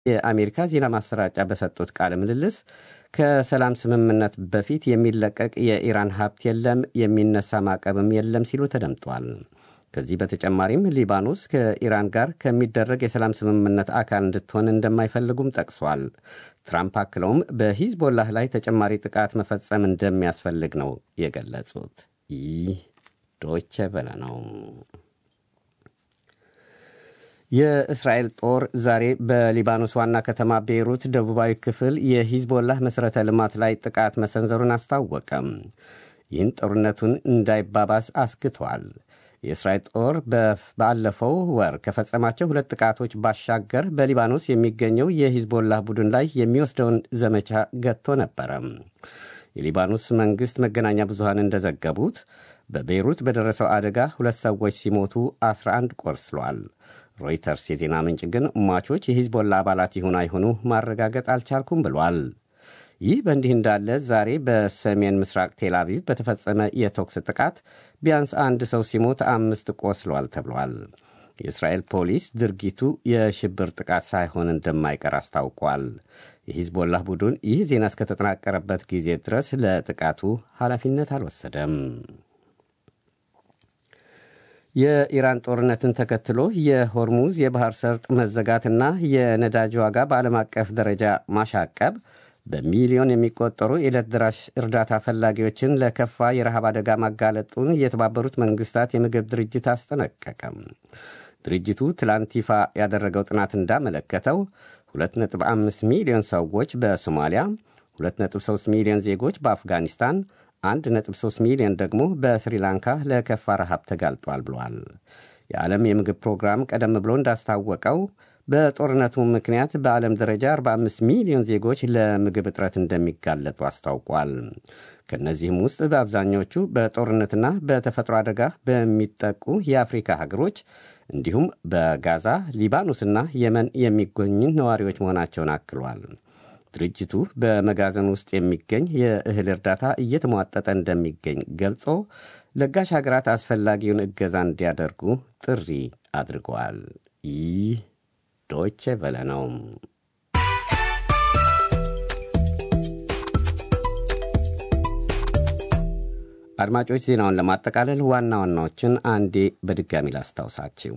የአሜሪካ ዜና ማሰራጫ በሰጡት ቃለ ምልልስ ከሰላም ስምምነት በፊት የሚለቀቅ የኢራን ሀብት የለም፣ የሚነሳ ማዕቀብም የለም ሲሉ ተደምጧል። ከዚህ በተጨማሪም ሊባኖስ ከኢራን ጋር ከሚደረግ የሰላም ስምምነት አካል እንድትሆን እንደማይፈልጉም ጠቅሷል። ትራምፕ አክለውም በሂዝቦላህ ላይ ተጨማሪ ጥቃት መፈጸም እንደሚያስፈልግ ነው የገለጹት። ይህ ዶይቼ ቬለ ነው። የእስራኤል ጦር ዛሬ በሊባኖስ ዋና ከተማ ቤይሩት ደቡባዊ ክፍል የሂዝቦላህ መሠረተ ልማት ላይ ጥቃት መሰንዘሩን አስታወቀም። ይህን ጦርነቱን እንዳይባባስ አስግቷል። የእስራኤል ጦር ባለፈው ወር ከፈጸማቸው ሁለት ጥቃቶች ባሻገር በሊባኖስ የሚገኘው የሂዝቦላህ ቡድን ላይ የሚወስደውን ዘመቻ ገጥቶ ነበረ። የሊባኖስ መንግሥት መገናኛ ብዙሃን እንደዘገቡት በቤይሩት በደረሰው አደጋ ሁለት ሰዎች ሲሞቱ 11 ቆስለዋል። ሮይተርስ የዜና ምንጭ ግን ሟቾች የሂዝቦላ አባላት ይሁን አይሁኑ ማረጋገጥ አልቻልኩም ብሏል። ይህ በእንዲህ እንዳለ ዛሬ በሰሜን ምስራቅ ቴል አቪቭ በተፈጸመ የተኩስ ጥቃት ቢያንስ አንድ ሰው ሲሞት አምስት ቆስሏል ተብሏል። የእስራኤል ፖሊስ ድርጊቱ የሽብር ጥቃት ሳይሆን እንደማይቀር አስታውቋል። የሂዝቦላህ ቡድን ይህ ዜና እስከተጠናቀረበት ጊዜ ድረስ ለጥቃቱ ኃላፊነት አልወሰደም። የኢራን ጦርነትን ተከትሎ የሆርሙዝ የባህር ሰርጥ መዘጋትና የነዳጅ ዋጋ በዓለም አቀፍ ደረጃ ማሻቀብ በሚሊዮን የሚቆጠሩ የዕለት ደራሽ እርዳታ ፈላጊዎችን ለከፋ የረሃብ አደጋ ማጋለጡን የተባበሩት መንግስታት የምግብ ድርጅት አስጠነቀቀም። ድርጅቱ ትላንት ይፋ ያደረገው ጥናት እንዳመለከተው 2.5 ሚሊዮን ሰዎች በሶማሊያ፣ 2.3 ሚሊዮን ዜጎች በአፍጋኒስታን 1.3 ሚሊዮን ደግሞ በስሪላንካ ለከፋ ረሃብ ተጋልጧል ብሏል። የዓለም የምግብ ፕሮግራም ቀደም ብሎ እንዳስታወቀው በጦርነቱ ምክንያት በዓለም ደረጃ 45 ሚሊዮን ዜጎች ለምግብ እጥረት እንደሚጋለጡ አስታውቋል። ከእነዚህም ውስጥ በአብዛኞቹ በጦርነትና በተፈጥሮ አደጋ በሚጠቁ የአፍሪካ ሀገሮች እንዲሁም በጋዛ፣ ሊባኖስና የመን የሚገኙ ነዋሪዎች መሆናቸውን አክሏል። ድርጅቱ በመጋዘን ውስጥ የሚገኝ የእህል እርዳታ እየተሟጠጠ እንደሚገኝ ገልጾ ለጋሽ ሀገራት አስፈላጊውን እገዛ እንዲያደርጉ ጥሪ አድርገዋል። ይህ ዶይቼ ቬለ ነው። አድማጮች ዜናውን ለማጠቃለል ዋና ዋናዎችን አንዴ በድጋሚ ላስታውሳችሁ።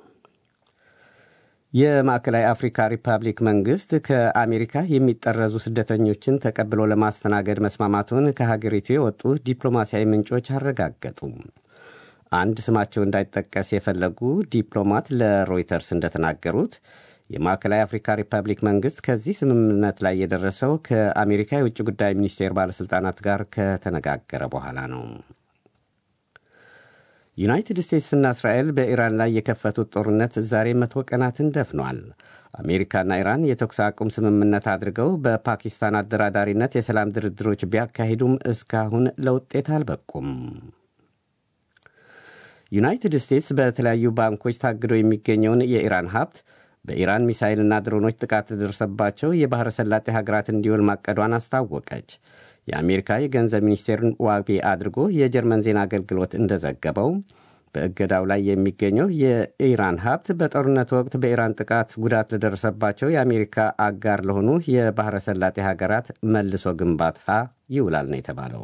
የማዕከላዊ አፍሪካ ሪፐብሊክ መንግሥት ከአሜሪካ የሚጠረዙ ስደተኞችን ተቀብሎ ለማስተናገድ መስማማቱን ከሀገሪቱ የወጡ ዲፕሎማሲያዊ ምንጮች አረጋገጡ። አንድ ስማቸው እንዳይጠቀስ የፈለጉ ዲፕሎማት ለሮይተርስ እንደተናገሩት የማዕከላዊ አፍሪካ ሪፐብሊክ መንግሥት ከዚህ ስምምነት ላይ የደረሰው ከአሜሪካ የውጭ ጉዳይ ሚኒስቴር ባለሥልጣናት ጋር ከተነጋገረ በኋላ ነው። ዩናይትድ ስቴትስና እስራኤል በኢራን ላይ የከፈቱት ጦርነት ዛሬ መቶ ቀናትን ደፍኗል። አሜሪካና ኢራን የተኩስ አቁም ስምምነት አድርገው በፓኪስታን አደራዳሪነት የሰላም ድርድሮች ቢያካሂዱም እስካሁን ለውጤት አልበቁም። ዩናይትድ ስቴትስ በተለያዩ ባንኮች ታግዶ የሚገኘውን የኢራን ሀብት በኢራን ሚሳይልና ድሮኖች ጥቃት ለደረሰባቸው የባሕረ ሰላጤ ሀገራት እንዲውል ማቀዷን አስታወቀች። የአሜሪካ የገንዘብ ሚኒስቴርን ዋቢ አድርጎ የጀርመን ዜና አገልግሎት እንደዘገበው በእገዳው ላይ የሚገኘው የኢራን ሀብት በጦርነት ወቅት በኢራን ጥቃት ጉዳት ለደረሰባቸው የአሜሪካ አጋር ለሆኑ የባሕረ ሰላጤ ሀገራት መልሶ ግንባታ ይውላል ነው የተባለው።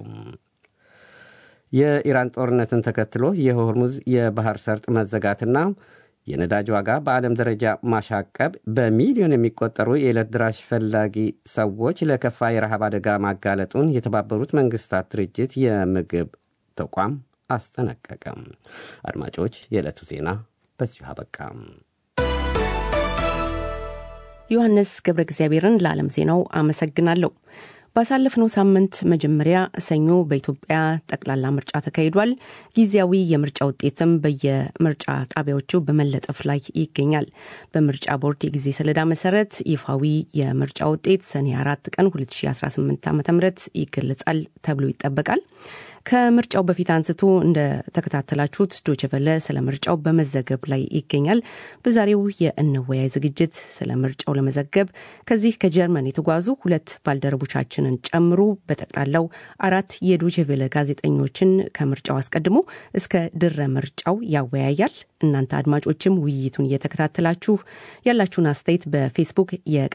የኢራን ጦርነትን ተከትሎ የሆርሙዝ የባህር ሰርጥ መዘጋትና የነዳጅ ዋጋ በዓለም ደረጃ ማሻቀብ በሚሊዮን የሚቆጠሩ የዕለት ድራሽ ፈላጊ ሰዎች ለከፋ የረሃብ አደጋ ማጋለጡን የተባበሩት መንግስታት ድርጅት የምግብ ተቋም አስጠነቀቀም። አድማጮች፣ የዕለቱ ዜና በዚሁ አበቃም። ዮሐንስ ገብረ እግዚአብሔርን ለዓለም ዜናው አመሰግናለሁ። ባሳለፍነው ሳምንት መጀመሪያ ሰኞ በኢትዮጵያ ጠቅላላ ምርጫ ተካሂዷል። ጊዜያዊ የምርጫ ውጤትም በየምርጫ ጣቢያዎቹ በመለጠፍ ላይ ይገኛል። በምርጫ ቦርድ የጊዜ ሰሌዳ መሰረት ይፋዊ የምርጫ ውጤት ሰኔ አራት ቀን 2018 ዓ ም ይገለጻል ተብሎ ይጠበቃል። ከምርጫው በፊት አንስቶ እንደተከታተላችሁት ዶችቨለ ስለ ምርጫው በመዘገብ ላይ ይገኛል። በዛሬው የእንወያይ ዝግጅት ስለ ምርጫው ለመዘገብ ከዚህ ከጀርመን የተጓዙ ሁለት ባልደረቦቻችንን ጨምሮ በጠቅላላው አራት የዶችቨለ ጋዜጠኞችን ከምርጫው አስቀድሞ እስከ ድረ ምርጫው ያወያያል። እናንተ አድማጮችም ውይይቱን እየተከታተላችሁ ያላችሁን አስተያየት በፌስቡክ